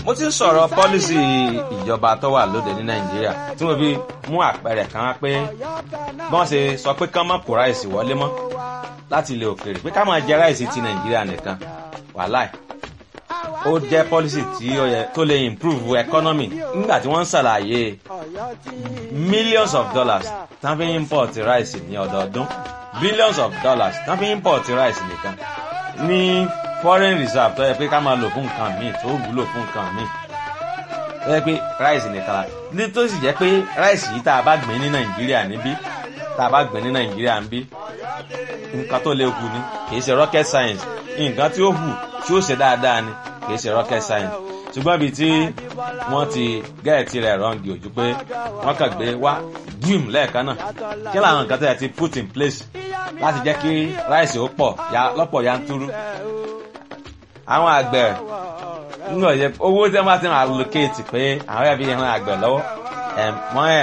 mo ti ń sọ̀rọ̀ pọ́lísì ìjọba tó wà lóde ní nàìjíríà tí mo fi mú àpẹẹrẹ kan wá pé bí wọ́n ṣe sọ pé kán má kó ráìsì wọlé mọ́ láti ilẹ̀ òkèèrè pé ká máa jẹ ráìsì ti nàìjíríà nìkan wàláì ó jẹ́ pọ́lísì tí ó yẹ tó lè improve economy nígbà tí wọ́n ń ṣàlàyé millions of dollars tán fi import ráìsì ní ọdọọdún billions of dollars tán fi import ráìsì nìkan ní foreign reserve tó yẹ pé ká máa lò fún nǹkan míì tó wúlò fún nǹkan míì tó yẹ pé ráìsì nìkan la ní tó sì jẹ́ pé ráìsì yìí tá a bá gbìn ní nàìjíríà níbí tá a bá gbìn ní nàìjíríà níbí nǹkan tó lè hù ni kì í ṣe rocket science nǹkan tí ó hù tí ó ṣe dáadáa ni kì í ṣe rocket science ṣùgbọ́n ibi tí wọ́n ti gẹ́ẹ̀tì rẹ̀ rọ́ǹgì ojú pé wọ́n kàn gbé wá gíìm lẹ́ẹ̀kan náà kí làwọn nǹkan tó yẹ ti put in place láti jẹ́ kí ráìsì ó pọ̀ lọ́pọ̀ yanturu àwọn àgbẹ̀ nínú ọ̀yẹ́ owó tí wọ́n bá ti ń allocate pé àwọn ẹ̀bí ìran àgbẹ̀ lọ́wọ́ wọ́n